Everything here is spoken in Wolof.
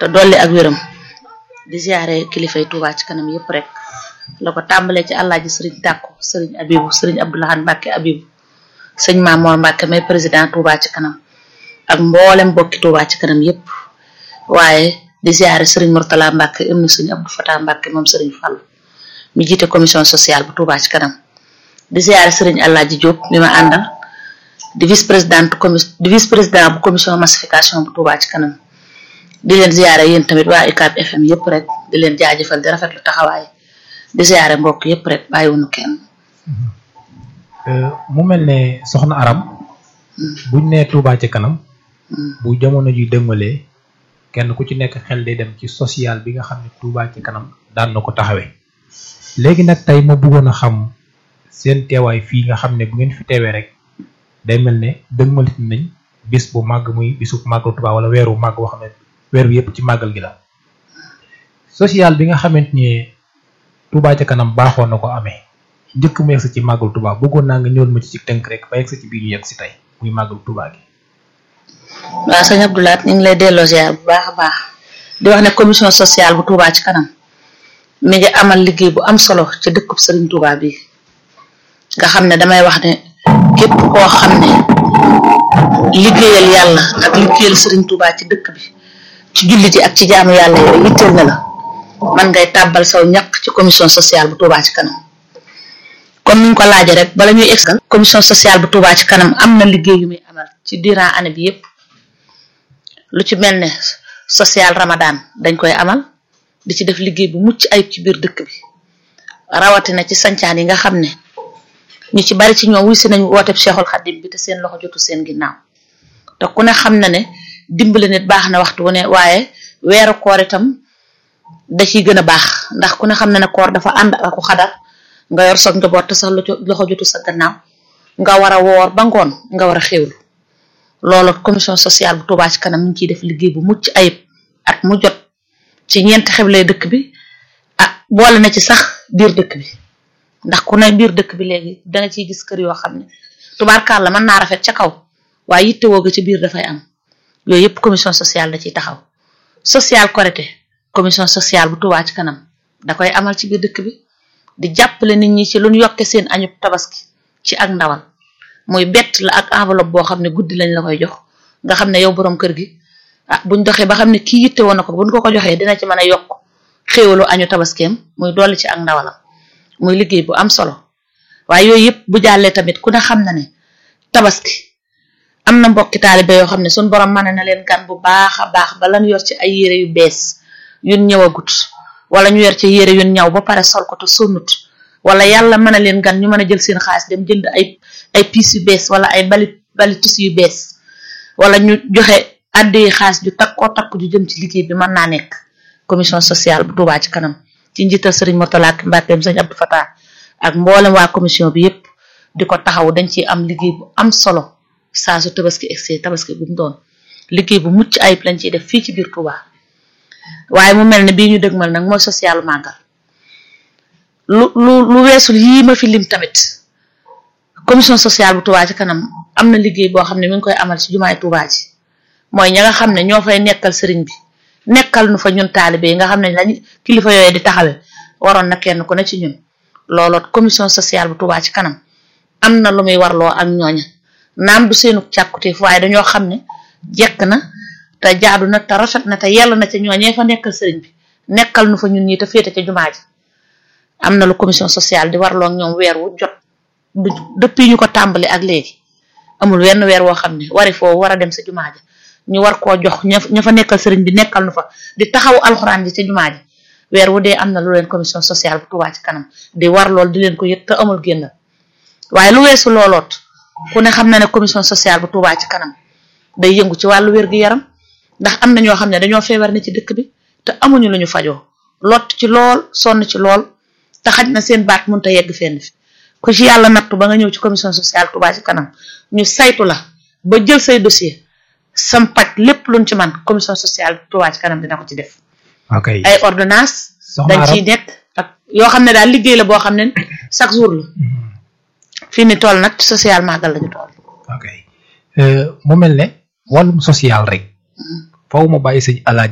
te dolli ak wéram di ziare kilifay Touba ci kanam yépp rek la ko tàmbalee ci àllaaji sëriñ tàkku sëriñ abibu sëriñ abdoulahan mbàkke abibu sëñ Mamoor mbàkke may président Touba ci kanam ak mboolem bokki Touba ci kanam yépp waaye di ziare sëriñ Murtala mbàkke ibnu sëriñ Abdou Fatah mbàkke moom sëriñ Fall mi jiite commission sociale bu Touba ci kanam di ziare sëriñ Alaaji Diop mi ma àndal di vice présidente commi di vice président bu commission massification bu Touba ci kanam di leen ziare yéen tamit waa UCAB FM yépp rek di leen jaajëfal di rafetlu taxawaay di ziare mbokk yépp rek bàyyiwuñu kenn. mu mel ne soxna Aram. buñ nee Touba ci kanam. bu jamono ji dëngalee kenn ku ci nekk xel day dem ci social bi nga xam ne Touba ci kanam daan na ko taxawee. léegi nag tey ma bëggoon a xam seen teewaay fii nga xam ne bu ngeen fi teewee rek day mel ne dëgmalit nañ bis bu màgg muy bisu màggal Touba wala weeru màgg boo xam ne weer wi yëpp ci màggal gi la social bi nga xamante ni Touba ca kanam baaxoon na ko amee njëkk mu yegg ci màggal Touba bëggoon naa nga ñëwal ma ci ci tënk rek ba yegg ci biir ñu yegg si tey muy màggal Touba gi. waaw sëñ Abdoulaat ñu ngi lay delloo ziar bu baax a baax di wax ne commission sociale bu Touba ci kanam mi ngi amal liggéey bu am solo ci dëkkub Serigne Touba bi nga xam ne damay wax ne képp koo xam ne liggéeyal yàlla ak liggéeyal Serigne Touba ci dëkk bi ci jullit yi ak ci jaamu yàlla yooyu yitteel na la man ngay tàbbal saw ñaq ci commission sociale bu Touba ci kanam comme ni ñu ko laajee rek bala ñuy eggal commission sociale bu Touba ci kanam am na liggéey yu muy amal ci durant année bi yépp lu ci mel ne social Ramadan dañ koy amal di ci def liggéey bu mucc ayib ci biir dëkk bi rawatina ci sancaan yi nga xam ne ñu ci bari ci ñoom wuy si nañ wooteb Cheikhul Khadim bi te seen loxo jotu seen ginnaaw te ku ne xam na ne dimbali nit baax na waxtu wu ne waaye weeru koor itam da ciy gën a baax ndax ku ne xam na ne koor dafa ànd ak xadar nga yor soog njaboot te sax loxo jotu sa gannaaw nga war a woor ba ngoon nga war a xéwlu loolu commission sociale bu Touba ci kanam mi ngi ciy def liggéey bu mucc ayib at mu jot ci ñeenti xewlee dëkk bi ah boole na ci sax biir dëkk bi ndax ku ne biir dëkk bi léegi danga ciy gis kër yoo xam ne tubaarkaar la mën naa rafet ca kaw waaye yitte woo ga ci biir dafay am yooyu yëpp commission sociale da ciy taxaw social Korité commission sociale bu Touba ci kanam da koy amal ci biir dëkk bi di jàppale nit ñi ci lu ñu yokke seen añub tabaski ci ak ndawal muy bett la ak enveloppe boo xam ne guddi lañ la koy jox nga xam ne yow borom kër gi ah buñ doxee ba xam ne kii yitte woon na ko buñ ko ko joxee dina ci mën a yokk xéewalu añu tabaskeem muy dolli ci ak ndawalam muy liggéey bu am solo waaye yooyu yëpp bu jàllee tamit ku ne xam na ne tabaski am na mbokki taalibe yoo xam ne suñ borom mën na leen gan bu baax a baax ba lan yor ci ay yére yu bees yun ñëwagut wala ñu yor ci yére yun ñaw ba pare sol ko te sonnut wala yàlla mën a leen gan ñu mën a jël seen xaalis dem jënd ay ay piis yu bees wala ay bali bali tissu yu bees wala ñu joxe addi xaalis ju takkoo takk ju jëm ci liggéey bi mën naa nekk commission sociale bu Touba ci kanam ci njiital Serigne Mourtala Mbackeem Serigne Abdou Fatah ak mboolem waa commission bi yépp di ko taxaw dañ ciy am liggéey bu am solo saa su tabaski egsee tabaski bu mu doon liggéey bu mucc ayib lañ ciy def fii ci biir Touba waaye mu mel ne bii ñu dëgmal nag mooy social màggal lu lu lu weesul yii ma fi lim tamit commission sociale bu Touba ci kanam am na liggéey boo xam ne mi ngi koy amal ci jumaay Touba ji mooy ña nga xam ne ñoo fay nekkal sëriñ bi nekkal nu fa ñun taalibe yi nga xam ne lañ kilifa yooyu di taxawee waroon na kenn ku ne ci ñun looloot commission sociale bu Touba ci kanam am na lu muy warloo ak ñooña naam du seenu càkkuteef waaye dañoo xam ne jekk na te jaadu na te rafet na te yell na ca ñooñee fa nekkal sëriñ bi nekkal nu fa ñun ñi te féete ca jumaa ji am na lu commission sociale di warloo ak ñoom weer wu jot du depuis ñu ko tàmbali ak léegi amul wenn weer woo xam ne wari foo war a dem sa jumaa ji ñu war koo jox ña ña fa nekkal sëriñ bi nekkal nu fa di taxaw alxuraan ji ca jumaa ji weer wu dee am na lu leen commission sociale bu Touba ci kanam di war lool di leen ko yëg te amul génn waaye lu weesu looloot ku ne xam na ne commission sociale bu Touba ci kanam day yëngu ci wàllu wér gu yaram ndax am na ñoo xam ne dañoo feebar ne ci dëkk bi te amuñu lu ñu fajoo lot ci lool sonn ci lool te xaj na seen baat mënut a yegg fenn fi ku ci yàlla nattu ba nga ñëw ci commission sociale Touba ci kanam ñu saytu la ba jël say dossier sam paj lépp luñ ci man commission sociale Touba ci kanam dina ko ci def ok ay ordonnance soxna dañ ciy Arame nekk ak yoo xam ne daal liggéey la boo xam ne chaque jour la fii ni toll nag ci social màggal lañu toll ok mu mel ne wàllum social rek faaw ma bàyyi sëñ alaaji